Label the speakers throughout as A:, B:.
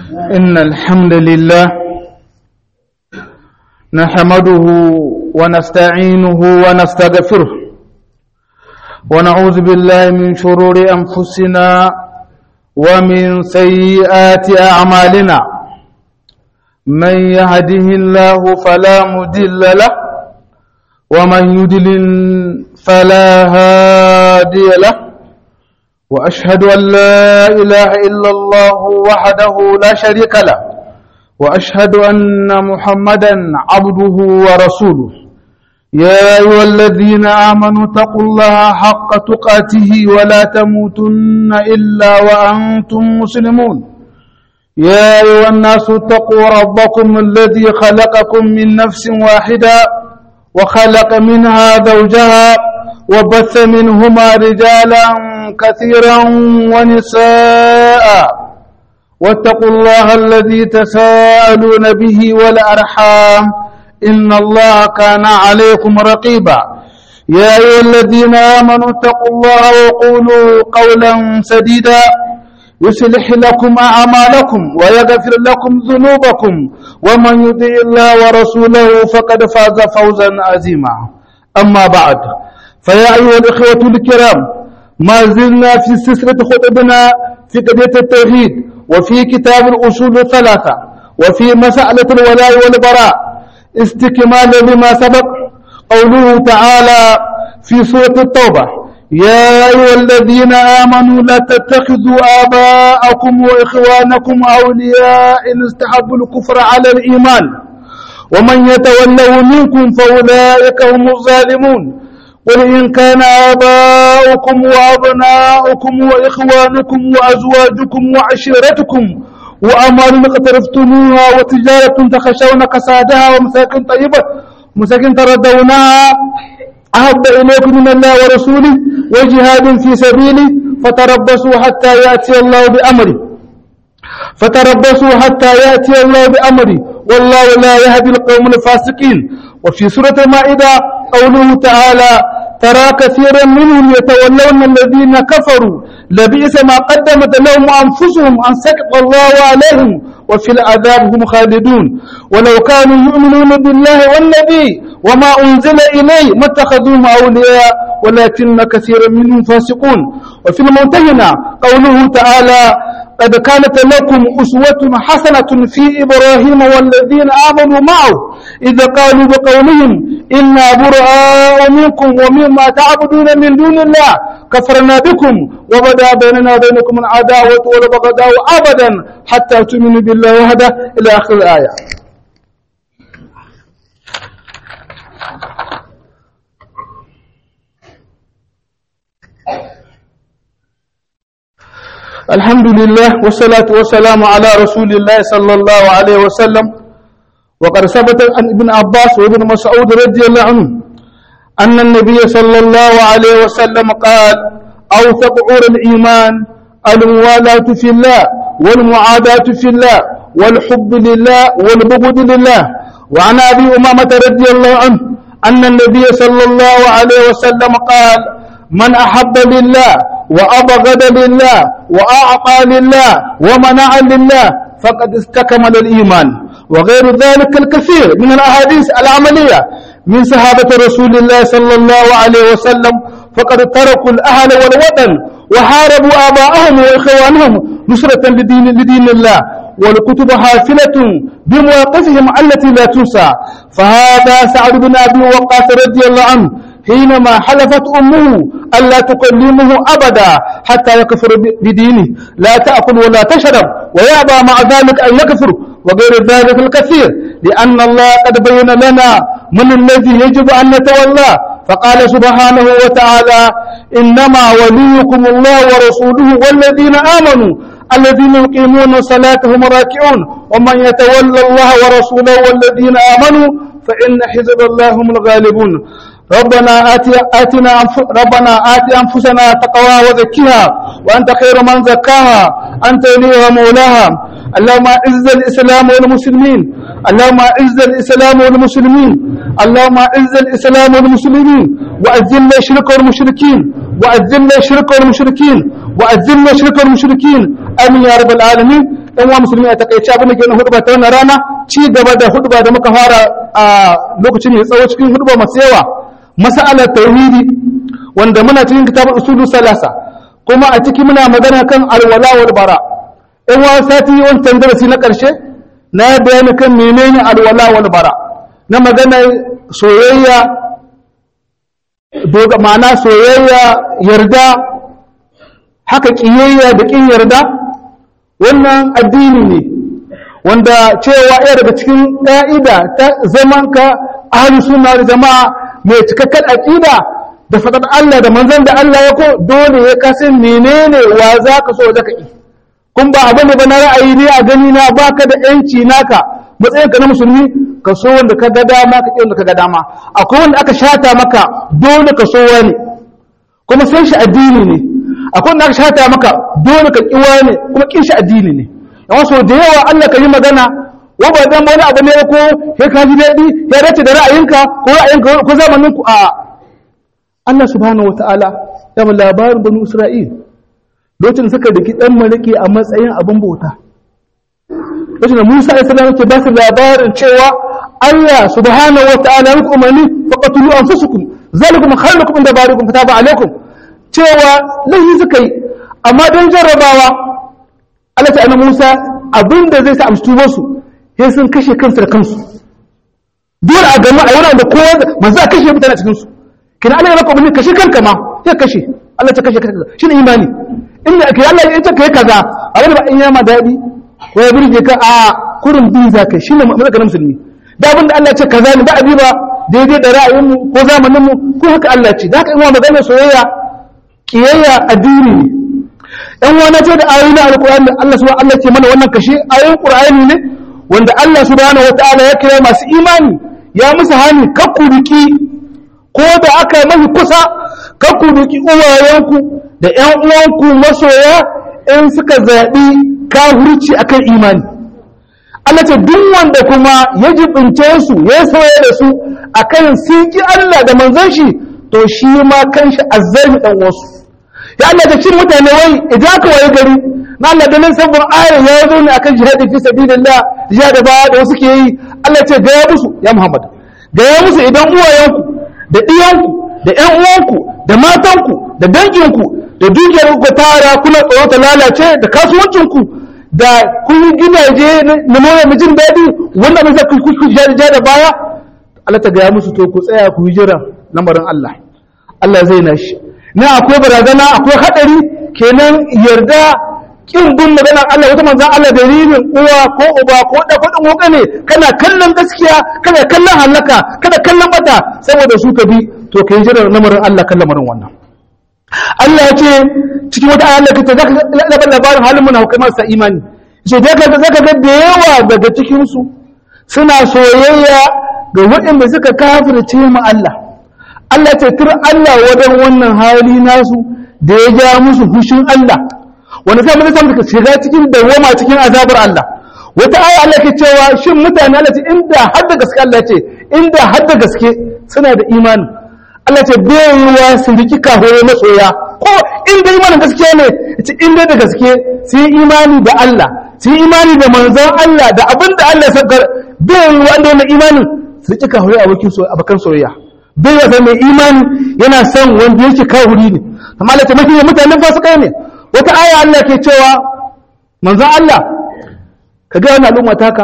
A: إن الحمد لله نحمده ونستعينه ونستغفره ونعوذ بالله من شرور أنفسنا ومن سيئات أعمالنا من يهده الله فلا مدل له ومن يدلل فلا هادي له وأشهد أن لا إله إلا الله وحده لا شريك له وأشهد أن محمدا عبده ورسوله يا أيها الذين آمنوا اتقوا الله حق تقاته ولا تموتن إلا وأنتم مسلمون يا أيها الناس اتقوا ربكم الذي خلقكم من نفس واحدة وخلق منها زوجها وبث منهما رجالا كثيرا ونساء واتقوا الله الذي تساءلون به والأرحام إن الله كان عليكم رقيبا يا أيها الذين آمنوا اتقوا الله وقولوا قولا سديدا يصلح لكم أعمالكم ويغفر لكم ذنوبكم ومن يطع الله ورسوله فقد فاز فوزا عظيما أما بعد فيا أيها الإخوة الكرام ما زلنا في سلسلة خطبنا في قضية التوحيد وفي كتاب الأصول الثلاثة وفي مسألة الولاء والبراء استكمالا لما سبق قوله تعالى في سورة التوبة يا أيها الذين آمنوا لا تتخذوا آباءكم وإخوانكم أولياء إن استحبوا الكفر على الإيمان ومن يتوله منكم فأولئك هم الظالمون قل إن كان آباؤكم وأبناؤكم وإخوانكم وأزواجكم وعشيرتكم وأموال اقترفتموها وتجارة تخشون كسادها ومساكن طيبة مساكن تردونها أحب إليكم من الله ورسوله وجهاد في سبيله فتربصوا حتى يأتي الله بأمره فتربصوا حتى يأتي الله بأمره والله لا يهدي القوم الفاسقين وفي سورة المائدة قوله تعالى ترى كثيرا منهم يتولون الذين كفروا لبئس ما قدمت لهم أنفسهم أن سكت الله عليهم وفي العذاب هم خالدون ولو كانوا يؤمنون بالله والنبي وما أنزل إليه ما اتخذوهم أولياء ولكن كثيرا منهم فاسقون وفي الممتهنة قوله تعالى قد كانت لكم أسوة حسنة في إبراهيم والذين آمنوا معه إذا قالوا بقولهم إنا براء منكم ومما تعبدون من دون الله كفرنا بكم وبدا بيننا وبينكم العداوة والبغضاء أبدا حتى تؤمنوا بالله وحده إلى آخر الآية الحمد لله والصلاة والسلام على رسول الله صلى الله عليه وسلم وقد ثبت عن ابن عباس وابن مسعود رضي الله عنه أن النبي صلى الله عليه وسلم قال أوثق عور الإيمان الموالاة في الله والمعاداة في الله والحب لله والبغض لله وعن أبي أمامة رضي الله عنه أن النبي صلى الله عليه وسلم قال من أحب لله وأبغض لله وأعطى لله ومنع لله فقد استكمل الإيمان وغير ذلك الكثير من الأحاديث العملية من صحابة رسول الله صلى الله عليه وسلم فقد تركوا الأهل والوطن وحاربوا آباءهم وإخوانهم نصرة لدين, لدين الله والكتب حافلة بمواقفهم التي لا تنسى فهذا سعد بن أبي وقاص رضي الله عنه حينما حلفت أمه ألا تكلمه أبدا حتى يكفر بدينه لا تأكل ولا تشرب ويأبى مع ذلك أن يكفر وغير ذلك الكثير لأن الله قد بين لنا من الذي يجب أن نتولاه فقال سبحانه وتعالى إنما وليكم الله ورسوله والذين آمنوا الذين يقيمون الصلاة هم راكعون ومن يتولى الله ورسوله والذين آمنوا فإن حزب الله هم الغالبون ربنا آت آتنا ربنا آت أنفسنا تقواها وزكها وأنت خير من زكاها أنت وليها مولاها اللهم أعز الإسلام والمسلمين اللهم أعز الإسلام والمسلمين اللهم أعز الإسلام والمسلمين وأذل الشرك والمشركين وأذل الشرك والمشركين وأذل الشرك والمشركين آمين يا رب العالمين ɗan wa musulmi a takaice abin da ke nan huduba ta wannan rana ci gaba da huduba da muka fara a lokacin mai tsawo cikin huduba masu yawa mas'alar tauhidi wanda muna cikin kitabul usulu salasa kuma a ciki muna magana kan alwala wal bara in wa sati wancan darasi na karshe na bayani kan menene alwala wal bara na magana soyayya doga ma'ana soyayya yarda haka kiyayya da kin yarda wannan addini ne wanda cewa ɗaya daga cikin ƙa'ida ta zamanka ahlus sunna da jama'a mai cikakken aqida da fadar Allah da manzon da Allah ya ko dole ya kasan menene wa za ka so da ka yi kun ba abin da ba na ra'ayi ne a gani na baka da yanci naka matsayin ka na musulmi ka so wanda ka ga dama ka wanda ka ga dama akwai wanda aka shata maka dole ka so wani kuma san shi addini ne akwai wanda aka shata maka dole ka ki wani kuma kin shi addini ne yawan so da yawa Allah ka yi magana wa ba dan wani abu ne ko sai ka ji daɗi ya dace da ra'ayinka ko ra'ayinka ko zamanin ku a Allah subhanahu wataala ya ba labarin banu Isra'il lokacin suka daki dan malaki a matsayin abin bauta lokacin da Musa alaihi salam yake ba su labarin cewa Allah subhanahu wataala ya umarni faqatulu anfusukum zalikum khairukum inda barikum fataba alaikum cewa lahi suka yi amma don jarrabawa Allah ta annabi Musa abinda zai sa amsu tubar su sai sun kashe kansu da kansu dole a gama a yana da kowa manzo a kashe mutane a cikin su kina Allah ya baka umarni kashe kanka ma sai kashe Allah ta kashe kanka shine imani inda ke Allah ya ce kai kaza abin ba in yama dadi ko ya burge ka a kurin bi za ka shine mazaka musulmi da abin da Allah ya ce kaza ne ba abi ba daidai da ra'ayin mu ko zamanin mu ko haka Allah ce da haka in wa magana soyayya kiyayya addini ne ɗan wani ce da ayoyi na alƙur'ani Allah subhanahu Allah ce mana wannan kashe ayoyin ƙur'ani ne wanda Allah subhanahu wataala ya kira masu imani ya musu hani kakkuriki ko da aka mafi kusa kakkuriki uwayenku da ƴan uwanku masoya in suka zaɓi kahurci akan imani Allah ce duk wanda kuma ya jibince su ya soya da su akan siki Allah da manzon shi to shi ma kanshi azzalmi dan wasu ya Allah ta cin mutane wai idan aka waye gari na Allah da nan sabon ayar ya zo ne akan jihadi fi sabilillah jihadi ba da wasu ke yi Allah ce ga ya musu ya Muhammad ga ya musu idan uwayenku da iyanku da ƴan uwanku da matanku da danginku da dukiyar ku tara kuna tsoro ta lalace da kasuwancinku da kun yi gidaje na more mu jin daɗi wanda mai zai ku ja da baya Allah ta ga ya musu to ku tsaya ku yi jira lamarin Allah Allah zai nashi na akwai barazana akwai hadari kenan yarda kin bin maganar Allah wata manzan Allah dalilin uwa ko uba ko da kudin wuka ne kana kallon gaskiya kana kallon halaka kana kallon bata saboda su ka bi to kai jira lamarin Allah kan lamarin wannan Allah ya ce cikin wata ayar kace zaka labar labarin halin mun hukai masu imani so da kaga zaka ga da yawa daga cikin su suna soyayya ga waɗanda suka kafirce mu Allah Allah ce tur Allah wajen wannan hali nasu da ya ja musu hushin Allah wanda sai mun samu shiga cikin dawama cikin azabar Allah wata aya Allah ke cewa shin mutane Allah ce inda har da gaske Allah ce inda har da gaske suna da imani Allah ce bai yiwa su riki kahore masoya ko inda imanin gaskiya ne ce inda da gaske su yi imani da Allah su yi imani da manzon Allah da abin da Allah ya saukar bai yiwa inda wannan imanin su riki kahore abokan soyayya bai wata mai imani yana son wanda yake kawuri ne amma Allah ta mafi mutanen fasikai ne wata aya Allah ke cewa manzon Allah ka ga wani al'umma taka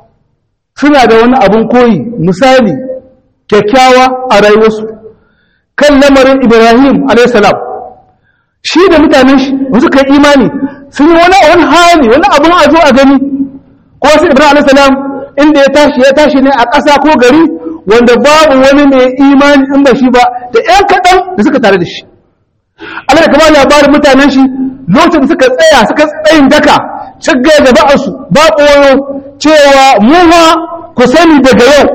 A: suna da wani abun koyi misali kyakkyawa a rayuwarsu kan lamarin Ibrahim alayhi salam shi da mutanen shi wasu kai imani sun yi wani wani hali wani abun a zo a gani ko wasu Ibrahim alayhi salam inda ya tashi ya tashi ne a ƙasa ko gari wanda babu wani mai imani in ba shi ba da ‘yan kaɗan da suka tare da shi. Allah da kama labarin mutanen shi lokacin da suka tsaya suka tsayin daka cigga da ba'arsu ba koyo cewa mu ma ku sani daga yau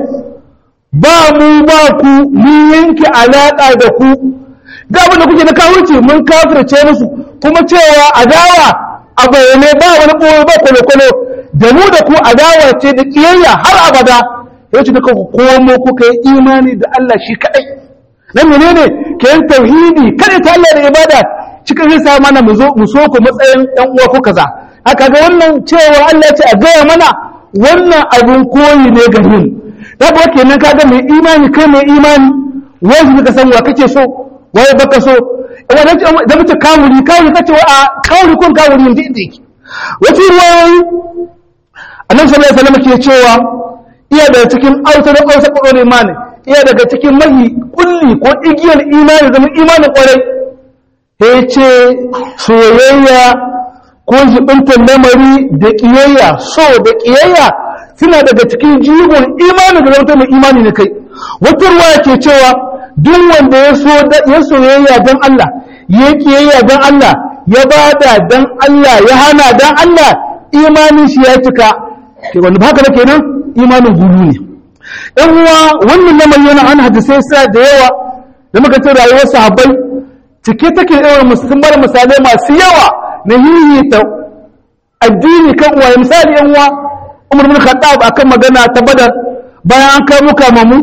A: ba mu ba ku mun yanke alaƙa da ku ga abin da kuke da kawurci mun kafirce musu kuma cewa adawa a bayyane ba wani ɓoye ba kwale-kwale da mu da ku adawa ce da ƙiyayya har abada yace duka ku komo kuka yi imani da Allah shi kadai nan menene ke yin tauhidi kada ta Allah da ibada cikin zai sa mana mu zo mu so ku matsayin ɗan uwa ko kaza aka ga wannan cewa Allah ya ce a gaya mana wannan abin koyi ne ga mu da ba kenan kaga mai imani kai mai imani wani ka san wa kake so waye baka so wannan da mutum kawuri kawuri kace wa a kawuri kun kawuri inda yake wace ruwayoyi annabi sallallahu alaihi wasallam ke cewa iya daga cikin autar autar kodon imani iya daga cikin mahi kulli ko igiyar imani zama imanin kwarai ya ce soyayya ko jibintar lamari da ƙiyayya so da ƙiyayya suna daga cikin jigon imani da zama mai imani na kai wata ruwa ke cewa duk wanda ya soyayya don Allah ya ƙiyayya don Allah ya bada don Allah ya hana don Allah imanin shi ya cika wanda ba haka kenan imanin gulu ne ɗan uwa wannan lamarin yana an hadisai sa da yawa da muka ce rayuwar sahabbai cike take yawan musulmar misalai masu yawa na hihita addini kan uwaye misali yan uwa umar bin khattab akan magana ta badar bayan an kai muka mamu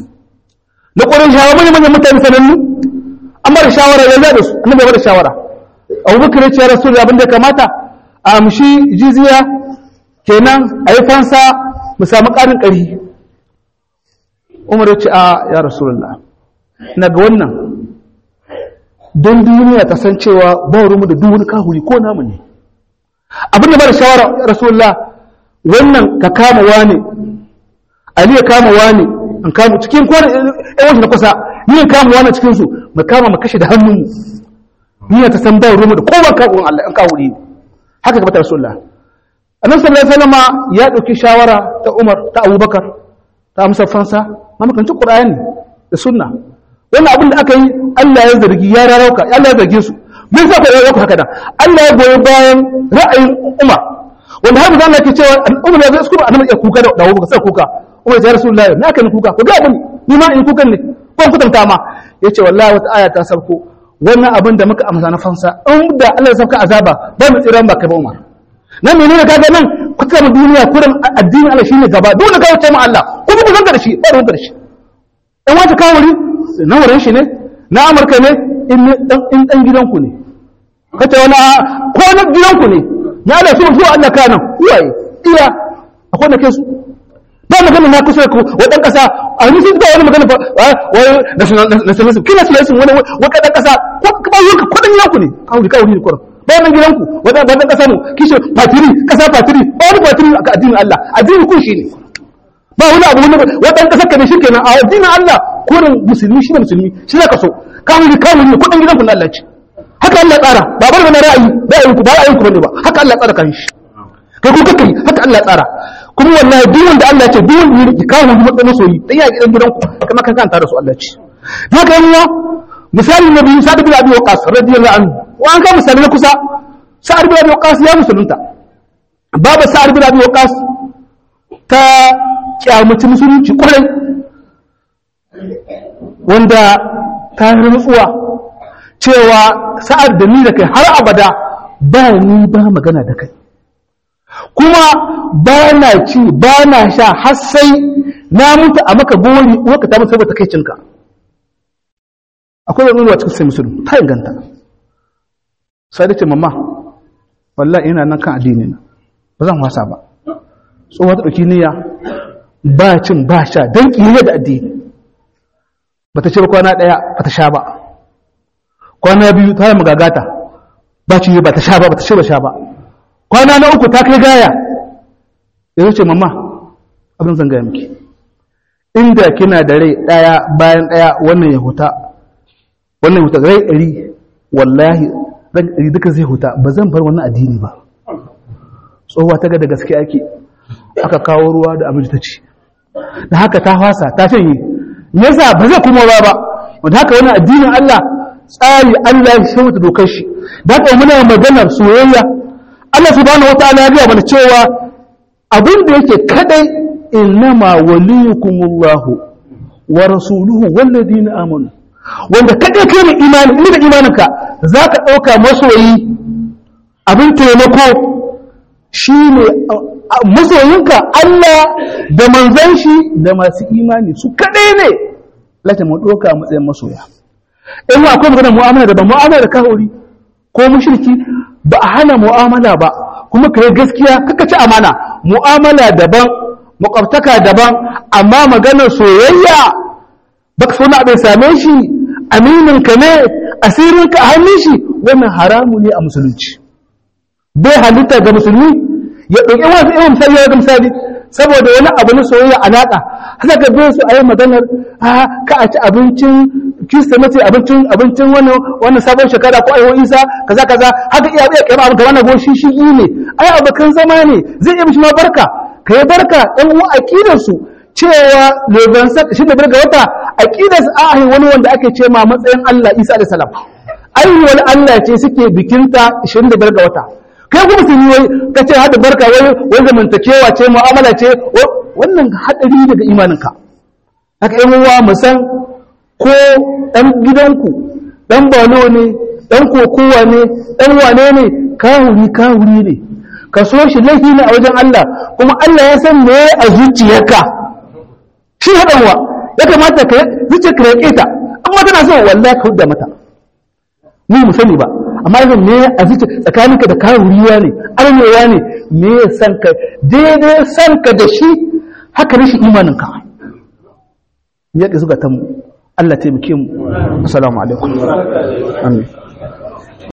A: na ƙwarin shawara manyan manyan mutane sanannu an bada shawara ya da su annabi bada shawara abubakar ya ce ya rasu abin da kamata a amshi jiziya kenan a yi fansa mu samu ƙarin ƙari umar ya ce a ya rasulullah na ga wannan don duniya ta san cewa ba rumu da duk wani kahuri ko namu ne abin da bada shawara ya rasulullah wannan ka kama wani ali ya kama wani an kama cikin kowane yan wasu na kusa ni ya kama wani cikin su mu kama mu kashe da hannun mu duniya ta san ba rumu da kowa kahurin Allah an kahuri ne haka ga bata rasulullah annabi sallallahu alaihi wasallam ya dauki shawara ta Umar ta Abubakar ta amsa fansa mamakanci Qur'ani da sunna wannan abin da aka yi Allah ya zargi ya rarauka Allah ya zarge su mun sa ya rarauka haka da Allah ya goyi bayan ra'ayin Umar wanda har mutum Allah ke cewa Umar ya zai kuma annabi ya kuka da dawo ka sai kuka Umar ya Rasulullah na kan kuka ko ga abin ni ma in kukan ne ko kutanta ma yace wallahi wata aya ta sauko wannan abin da muka amsa na fansa in da Allah ya sauka azaba ba mu tsiran ba kai ba Umar nan menene kaga nan kuka mu duniya kurin addini Allah shine gaba dole ka wuce mu Allah kuma ku zanga da shi ba ruwan da shi in wata kawuri na wurin shi ne na amurka ne in ɗan gidanku ne kace wani ko na gidanku ne na da su zuwa Allah kana uwaye iya akwai na kai su ba magana na kusa ku wadan kasa a ni sun ba wani magana ba wai nationalism kina nationalism wani waka dan kasa ko ba yanka ko dan gidanku ne kawuri kawuri ne kurin ba nan gidanku wadan wadan kasa mu kishi fatiri kasa fatiri ba wani fatiri a addinin Allah addinin kun shi ne ba wani abu wani wadan kasar ka ne shi kenan a addinin Allah kurin musulmi shi ne musulmi shi ne kaso kawai kawai ne kudin gidan ku na Allah ce haka Allah tsara ba bar bane ra'ayi ra'ayin ku ba ra'ayin ku bane ba haka Allah tsara kan shi kai ku kake haka Allah tsara kuma wallahi duk wanda Allah ce duk wanda yake kawo mu matsayin masoyi dan ya gidan gidan ku kuma kan kanta da su Allah ce haka yan uwa misali na biyu sa'ad bin abi waqas radiyallahu anhu wa an ga misali na kusa sa'ad bin abi waqas ya musulunta baba sa'ad bin abi waqas ta kyamaci musulunci kwarai wanda ta rantsuwa cewa sa'ad da ni da kai har abada ba ni ba magana da kai kuma ba na ci ba na sha har sai na mutu a maka gori uwarka ta mutu saboda kai cinka akwai wani ruwa cikin sai musulun ta inganta sai da ce mamma wallahi ina nan kan addini na ba zan wasa ba tsohon ta ɗauki niyya ba cin ba sha don ƙiyayya da addini ba ta ce ba kwana ɗaya ba ta sha ba kwana biyu ta yi magagata ba ci ba ta sha ba ba ta ce ba sha ba kwana na uku ta kai gaya ya ce mamma abin zan gaya miki inda kina da rai ɗaya bayan ɗaya wannan ya huta wannan ya huta rai ɗari wallahi rai ɗari duka zai huta ba zan bar wannan addini ba tsohuwa ta ga da gaske ake aka kawo ruwa da abinci ta ci da haka ta fasa ta shanye yasa ba zai kuma ba ba wanda haka wani addinin Allah tsari Allah ya shirya dokar shi da haka muna maganar soyayya Allah subhanahu wataala ya ga mana cewa abin da yake kadai innama waliyukumullahu wa rasuluhu walladina amanu wanda kadai kai ne imani inda imaninka zaka dauka masoyi abin taimako shine masoyinka Allah da manzan shi da masu imani su kadai ne lati mu doka matsayin masoya in akwai magana mu'amala da ba mu'amala da kahuri ko mushriki ba a hana mu'amala ba kuma ka yi gaskiya kaka ci amana mu'amala daban makwabtaka daban amma maganar soyayya baka so na abin same shi aminin ka ne asirin ka a hannun shi wannan haramu ne a musulunci bai halitta ga musulmi ya ɗauki wasu irin misali ya misali saboda wani abu na soyayya alaƙa haka ga bai su a yi maganar ka a ci abincin kirsimeti abincin abincin wannan wannan sabon shekara ko aiwo isa kaza kaza haka iya iya kai abu kamar na goshi shi ne ai abokan zama ne zai iya mishi ma barka ka yi barka ɗan uwa aqidar su cewa leban shi da barka wata aqidar su a wani wanda ake ce ma matsayin Allah Isa da salam aiwal Allah ce suke bikinta 25 ga wata kai kuma sun yi wai ka ce hada barka wai wai zamantakewa ce mu'amala ce wannan hadari daga imaninka haka yan uwa mu san ko ɗan gidanku ɗan balo ne ɗan kokowa ne ɗan wane ne kawuri kawuri ne ka so shi laifi ne a wajen Allah kuma Allah ya san me a zuciyarka shi haɗanwa ya kamata ka zuciya ka yaƙe ta amma tana so wallahi ka hudda mata ni mu sani ba amma yanzu me a zuciya tsakaninka da kawuriya ne armewa ne me ya san ka daidai san ka da shi haka rashin imaninka ya ƙi zuga ta mu Allah taimake mu assalamu alaikum amin